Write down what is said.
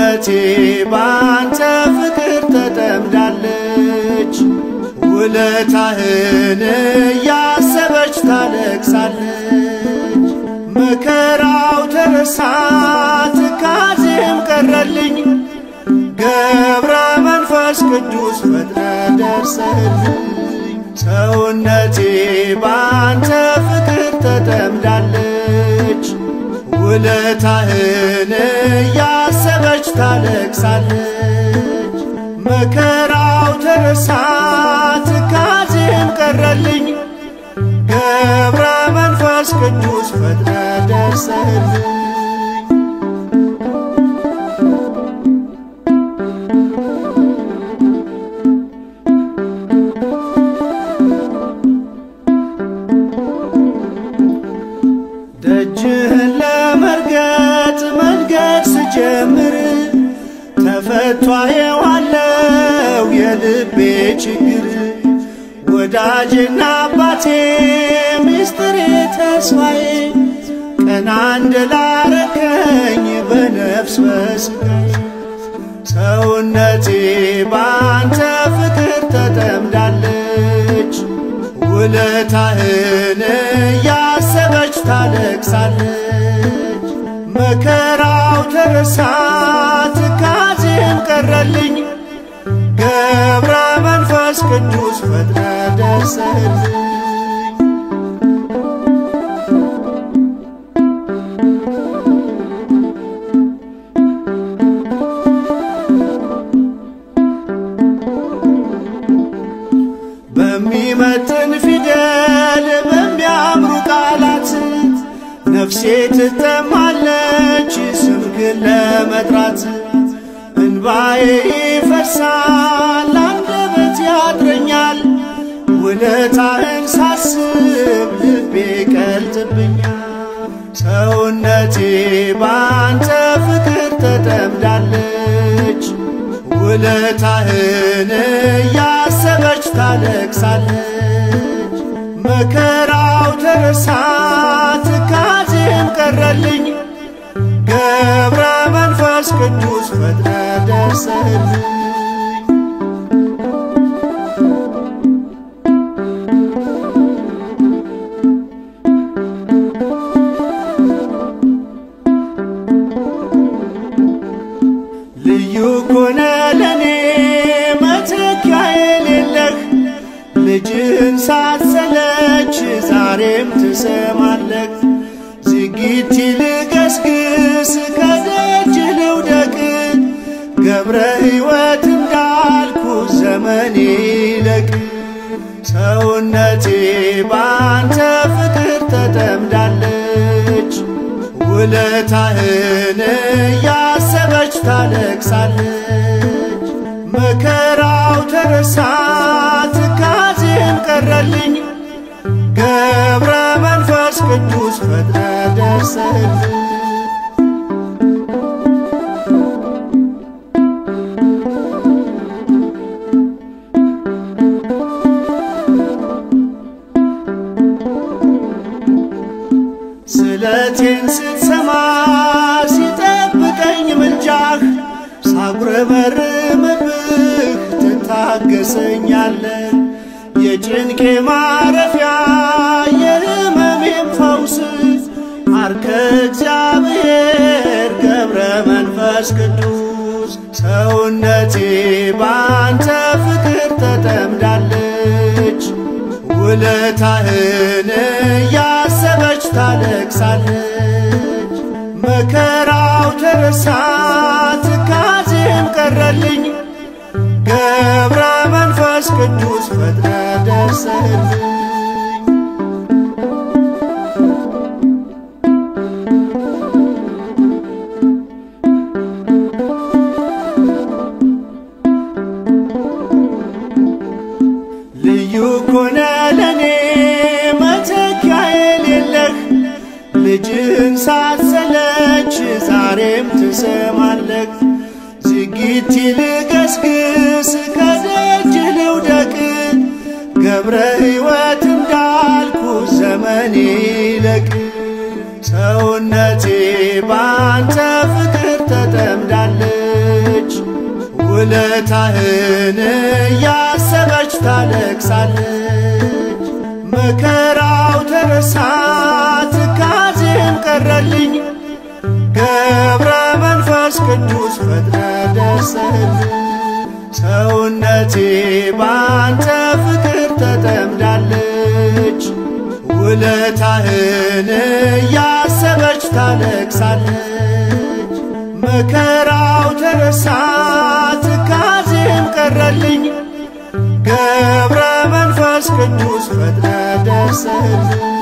ሰውነቴ ባንተ ፍቅር ተጠምዳለች። ውለታህን እያሰበች ታለቅሳለች። መከራው ተረሳ ትካዜም ቀረልኝ። ገብረ መንፈስ ቅዱስ ፈጥነ ደርሰህልኝ። ሰውነቴ ባንተ ፍቅር ተጠምዳለች። ውለታህን እያሰበች ታለቅሳለች። መከራው ተረሳ ትካዜም ቀረልኝ። ገብረ መንፈስ ቅዱስ ፈጥነ ደርሰህልኝ። ደጅህን ለመርገጥ መንገድ ስጀምር ተፈቷ የዋለው የልቤ ችግር ወዳጄና አባቴ ሚስጥሬ ተስፋዬ ቀና እንደላረከኝ በነፍስ በሥጋዬ ሰውነቴ ባንተ ፍቅር ተጠምዳለች። ውለታህን እያሰበች ታለቅሳለች። መከራው ተረሳ ትካዜም ቀረልኝ። ገብረ መንፈስ ቅዱስ ፈጥነ ደርሰህልኝ። በሚመጥን ፊደል በሚያምሩ ቃላት ነፍሴ ትጠማለች ስምህን ለመጥራት እንባዬ ይፈሳል አንደበት ያጥረኛል ውለታህን ሳስብ ልቤ ቀልጥብኛል ሰውነቴ ባንተ ፍቅር ተጠምዳለች ውለታህን እያሰበች ታለቅሳለች። መከራው ተረሳ ትካዜም ቀረልኝ። ገብረ መንፈስ ቅዱስ ፈጥነ ደርሰህልኝ። ልዩ ኮነ ለኔ መተኪያ የሌለህ ልጅህን ሳትሰለች ዛሬም ትሰማለህ። ዝጊት ልገስግስ ከደጅ ልውደቅ ገብረ ሕይወት እንዳልኩ ዘመኔ ይለቅ ሰውነቴ ባንተ ፍቅር ተጠምዳለች። ውለታህን እያሰበች ታለቅሳለች። መከራው ተረሳ ትካዜም ቀረልኝ። ገብረ መንፈስ ቅዱስ ፈጥነ ደርሰህልኝ። ስለቴን ስትሰማ ሲጠብቀኝ ምልጃህ ሳጉረመርምብህ ትታገሰኛለህ። የጭንቄ ማረፊያ የሕመሜም ፈውስ አርከ እግዚአብሔር ገብረ መንፈስ ቅዱስ ሰውነቴ ባንተ ፍቅር ተጠምዳለች። ውለታህን እያሰበች ታለቅሳለች። መከራው ተረሳ ትካዜም ቀረልኝ። ገብረ መንፈስ ቅዱስ ፈጥነ ደርሰህልኝ። ልዩ ኮነ ለኔ መተኪያ የሌለህ ልጅህን ሳትሰለች ዛሬም ትሰማለህ። ዝጊት ልገስግስ ከደጅ ልውደቅ ገብረ ሕይወት እንዳልኩ ዘመኔ ይለቅ ሰውነቴ ባንተ ፍቅር ተጠምዳለች። ትዘምራለች ውለታህን እያሰበች ታለቅሳለች። መከራው ተረሳ ትካዜም ቀረልኝ ገብረ መንፈስ ቅዱስ ፈጥነ ደርሰህልኝ ሰውነቴ ባንተ ፍቅር ተጠምዳለች ውለታህን እያሰበች ታለቅሳለች። መከራው ተረሳ ትካዜም ቀረልኝ ገብረ መንፈስ ቅዱስ ፈጥነ ደርሰህልኝ